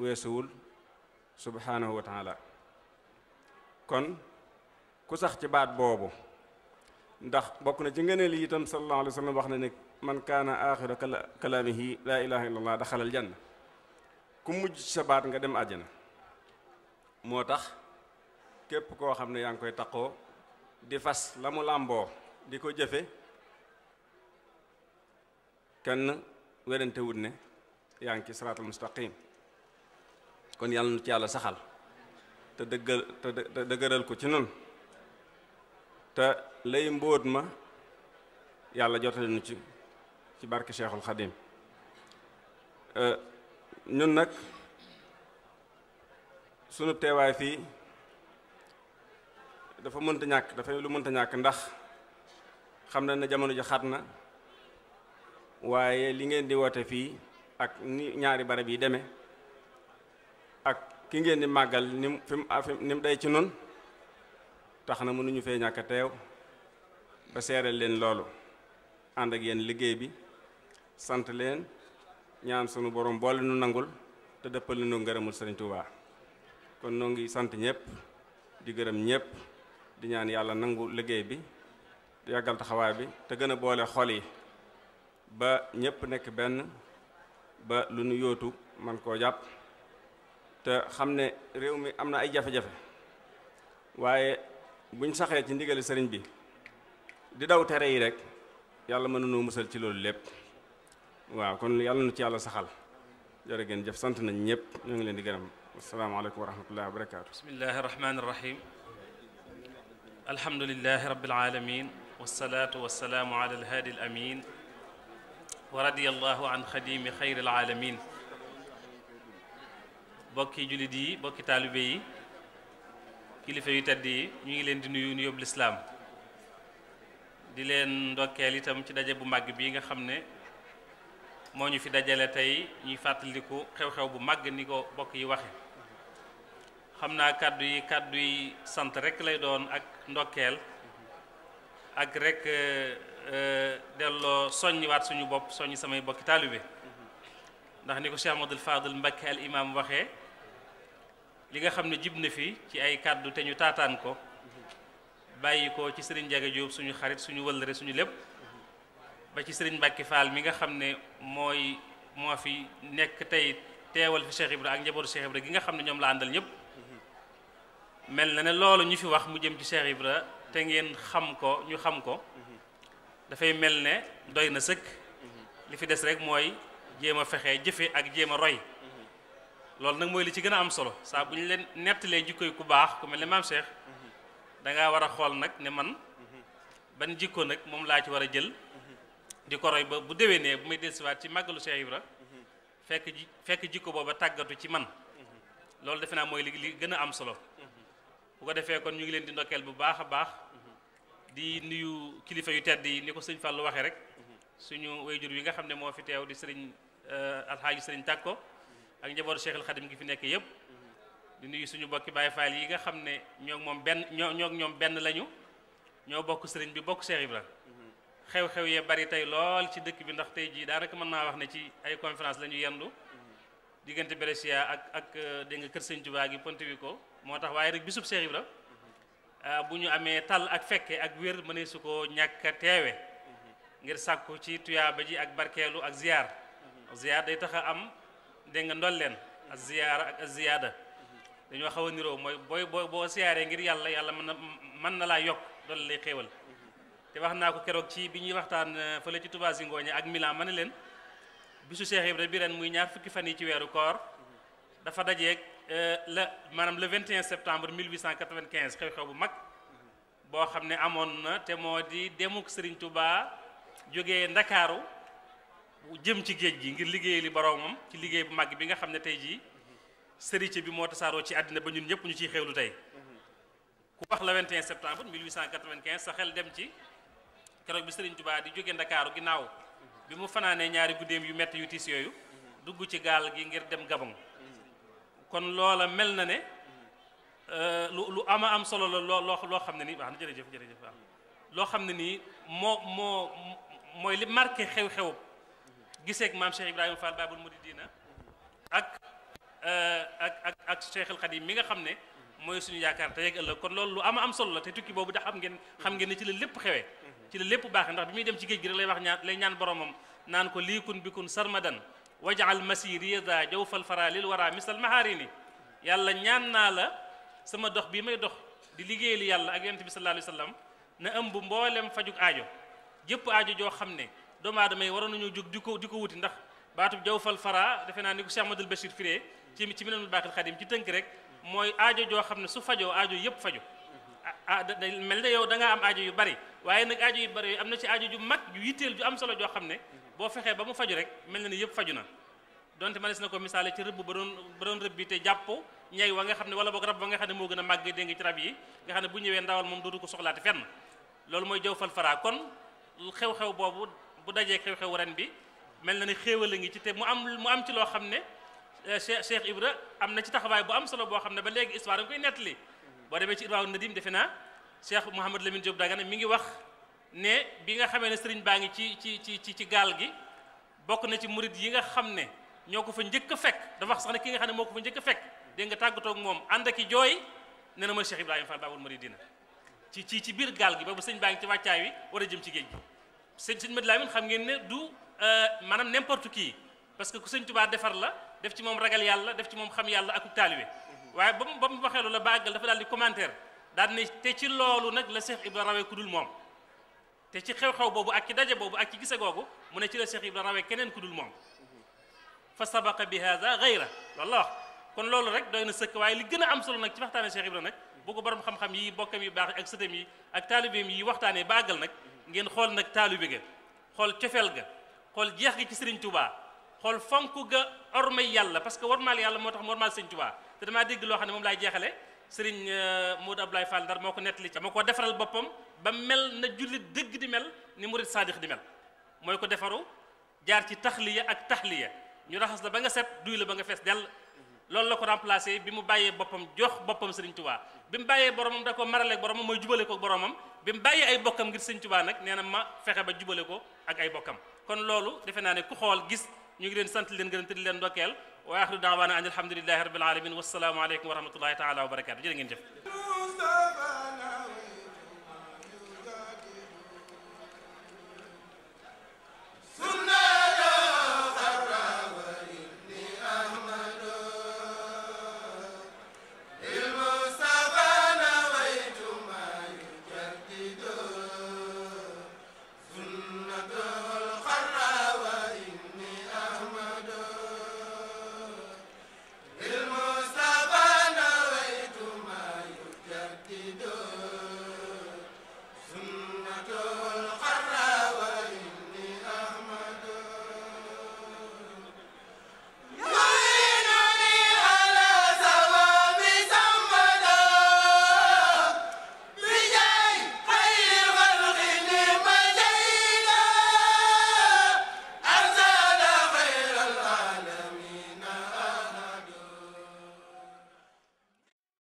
weesuwul subhanahu wa taala kon ku sax ci baat boobu ndax bokk na ci ngëneel yi itam sallallahu alayhi wa sallam wax na ne man kaana axiru kalaamihi laa ilaha illa allah daxalal janna ku mujj ci sa baat nga dem àjjana moo tax képp koo xam ne yaa ngi koy taqoo di fas la mu làmboo di ko jëfe kenn werante wut ne yaa ngi ci siraatal mustaqim kon yàlla nu ci yàlla saxal te dëggal te dëgëral ko ci nun te lay mbóot ma yàlla jotale nu ci ci barke Cheikhul Xadim ñun nag sunu teewaay fii dafa mënta ñàkk dafay lu mënta ñàkk ndax xam na ne jamono ji xat na waaye li ngeen di woote fii ak ni ñaari barab yi demee ak ki ngeen di màggal ni mu fi mu ni mu day ci nun tax na mënuñu fee ñàkk a teew ba seereel leen loolu ànd ak yéen liggéey bi sant leen ñaan sunu borom boole nu nangul te dëppal nu ngërëmul Sëriñ Tuubaa kon noo ngi sant ñëpp di gërëm ñëpp di ñaan yàlla nangu liggéey bi yàggal taxawaay bi te gën a boole xol yi ba ñëpp nekk benn ba lu nu yóotu man koo jàpp te xam ne réew mi am na ay jafe-jafe waaye buñ saxee ci ndigali sëriñ bi di daw tere yi rek yàlla mën nañoo musal ci loolu lépp waaw kon yàlla nu ci yàlla saxal jërë ngeen jëf sant nañ ñëpp ñoo ngi leen di gërëm asalaamaaleykum wa rahmatullahi wa barakaatu bismillahi rahmani rahim alhamdulilahi rabbil alamin wasalaatu wasalaamu ala alhaadi alamin wa radiyallahu an xadimi xayri alaalamin bokki jullit yi bokki taalibe yi kilifa yu tedd yi ñu ngi leen di nuyu nuyób lislaam di leen ndokkeel itam ci daje bu màgg bii nga xam ne moo ñu fi dajale tey ñuy fàttaliku xew-xew bu màgg ni ko bokk yi waxe xam naa kàddu yi kàddu yi sant rek lay doon ak ndokkeel ak rek delloo soññiwaat suñu bopp soññ samay bokki taalibe ndax ni ko Cheikh Ahmadul Fadil Mbakke al imam waxee li nga xam ne jib na fi ci ay kàddu te ñu taataan ko bàyyi ko ci sëriñ Njaga Jóob suñu xarit suñu wëllëre suñu lépp ba ci sëriñ Mbàkke Faal mi nga xam ne mooy moo fi nekk tey teewal fi Cheikh Ibra ak njabootu Cheikh Ibra gi nga xam ne ñoom la àndal ñëpp mel na ne loolu ñu fi wax mu jëm ci Cheikh Ibra te ngeen xam ko ñu xam ko dafay mel ne doy na sëkk li fi des rek mooy jéem a fexe jëfe ak jéem a roy loolu nag mooy li ci gën a am solo saa bu ñu leen nettalee jikko yi ku baax ku mel ne maam Cheikh da ngaa war a xool nag ne man ban jikko nag moom laa ci war a jël di ko roy ba bu déwénee bu may dellusiwaat ci màggalu Cheikh Ibra fekk ji fekk jikko booba tàggatu ci man loolu defe naa mooy li li gën a am solo bu ko defee kon ñu ngi leen di ndokkeel bu baax a baax di nuyu kilifa yu tedd yi ni ko sëñ Fallou waxee rek suñu wayjur yi nga xam ne moo fi teew di sëriñ alxaaji sëriñ Tàkko ak njabootu Cheikh al Xadim gi fi nekk yëpp di nuyu suñu bokki Baye Fall yi nga xam ne ñoo moom benn ñoo ñoo ñoom benn lañu ñoo bokk sëriñ bi bokk Cheikh Ibra xew-xew yee bari tey lool ci dëkk bi ndax tey jii daanaka mën naa wax ne ci ay conférence la ñu yendu diggante Brescia ak ak dégg nga kër Sëñ Tuubaa gi Pontevico moo tax waaye rek bisub Cheikh Ibra bu ñu amee tal ak fekke ak wér mënee su ko ñàkk a teewe ngir sàkku ci tuyaaba ji ak barkeelu ak ziyaar ziyaar day tax a am dégg nga ndolleen ak ziyaara ak ziyaada dañoo xaw a niroo mooy booy boo boo siyaaree ngir yàlla yàlla mën na mën na laa yokk doole lay xéewal te wax naa ko keroog ci bi ñuy waxtaan fële ci Touba Zingoña ak Milan ma ne leen bisu Cheikh Ibra bi ren muy ñaar fukki fan yi ci weeru koor dafa dajeeg la maanaam le 21 septembre 1895 xew-xew bu mag boo xam ne amoon na te moo di demuk Serigne Touba jógee Ndakaaru jëm ci géej gi ngir liggéey li boroomam ci liggéey bu mag bi nga xam ne tey jii sëriñ bi moo tasaaroo ci àddina ba ñun ñëpp ñu ciy xewlu tey ku wax le 21 septembre 1895 sa xel dem ci keroog bi Serigne Touba di jóge Ndakaaru ginnaaw bi mu fanaanee ñaari guddeem yu metti yu tiis yooyu dugg ci gaal gi ngir dem Gabon kon loola mel na ne lu lu ama am solo la loo loo loo xam ne nii wax na jërëjëf jërëjëf waaw loo xam ne nii moo moo mooy li marqué xew-xew giseeg maam Cheikh Ibrahima Fall Babul Mouridina ak Cheikh al Khadim mi nga xam ne mooy suñu yaakaar tey ak ëllëg kon loolu lu ama am solo la te tukki boobu da xam ngeen xam ngeen ne ci la lépp xewee ci la lépp baaxee ndax bi muy dem ci géej gi rek lay wax ñaan lay ñaan boromam naan ko liikun bikun sarmadan wajaal masiri da jawfal fara lil wara misal maharini yàlla ñaan naa la sama dox bii may dox di liggéeyal yàlla ak yonent bi sallallahu alayhi wa sallam na ëmb mboolem fajug aajo jëpp aajo joo xam ne doomu aadama yi waroon nañoo jóg di ko di ko wuti ndax baatub jawfal fara defe naa ni ko Cheikh Madul Bachir firee ci ci Minanul Baaxil Xadim ci tënk rek mooy aajo joo xam ne su fajoo aajo yëpp faju ah da mel ne yow da ngaa am aajo yu bari waaye nag aajo yu bari yooyu am na ci aajo ju mag ju yitteel ju am solo joo xam ne boo fexee ba mu faju rek mel na ni yëpp faju na donte manes na ko misaale ci rëbb ba doon ba doon rëbb bi te jàpp ñay wa nga xam ne wala boog rab ba nga xam ne moo gën a màgg dégg nga ci rab yi nga xam ne bu ñëwee ndawal moom dootu ko soxlaati fenn loolu mooy jawfal fara kon xew-xew boobu bu dajee xew-xew ren bi mel na ni xéewal a ngi ci te mu am mu am ci loo xam ne Cheikh Cheikh Ibra am na ci taxawaay bu am solo boo xam ne ba léegi histoire da nga koy nettali boo demee ci Irwaaw Nadim defe naa Cheikh Mouhamad Lamine Diop Dagana mi ngi wax ne bi nga xamee ne sëriñ baa ngi ci ci ci ci ci gaal gi bokk na ci murid yi nga xam ne ñoo ko fa njëkk a fekk dafa wax sax ne ki nga xam ne moo ko fa njëkk a fekk dégg nga tàggatoo ak moom ànd ak i jooy nee na mooy Cheikh Ibrahima Fall Babul Muridina ci ci ci biir gaal gi boobu sëñ baa ngi ci wàccaay wi war a jëm ci géej gi sëñ sëñ Madi Lamin xam ngeen ne du maanaam n'importe qui parce que ku sëñ Tuubaa defar la def ci moom ragal yàlla def ci moom xam yàlla ak taalibe waaye ba mu ba mu waxee loolu la ba àggal dafa daal di commentaire daal ne te ci loolu nag la Cheikh Ibra rawee ku dul moom te ci xew-xew boobu ak ci daje boobu ak ci gise googu mu ne ci la Cheikh Ibra rawee keneen ku dul moom fa sabaqa bi hada gayra loolu la wax kon loolu rek doy na sëkk waaye li gën a am solo nag ci waxtaane Cheikh Ibra nag bu ko borom xam-xam yi bokkam yi baax ak sëtam yi ak taalibeem yi waxtaanee ba àggal nag ngeen xool nag taalibe ga xool cofeel ga xool jeex gi ci Serigne Touba xool fonk ga ormay yàlla parce que warmaal yàlla moo tax mu warmaal Serigne Touba te damaa dégg loo xam ne moom laay jeexale Serigne Modou Abdoulaye Fall Ndar moo ko nettali dama ko defaral boppam ba mel na jullit dëgg di mel ni murid saadix di mel mooy ko defaru jaar ci taxliya ak taxliya ñu raxas la ba nga set duy la ba nga fees dell loolu la ko remplacé bi mu bàyyee boppam jox boppam Serigne Touba bi mu bàyyee boromam da ko maraleeg boromam mooy jubale ko boromam bi mu bàyyee ay bokkam ngir Serigne Touba nag nee na ma fexe ba jubale ko ak ay bokkam kon loolu defe naa ne ku xool gis ñu ngi leen sant leen gërëm te di leen ndokkeel wa axiru daawaana an alhamdulillahi rabbil alamin wassalaamu aleykum wa rahmatullahi taala wa barakatu jërë ngeen jëf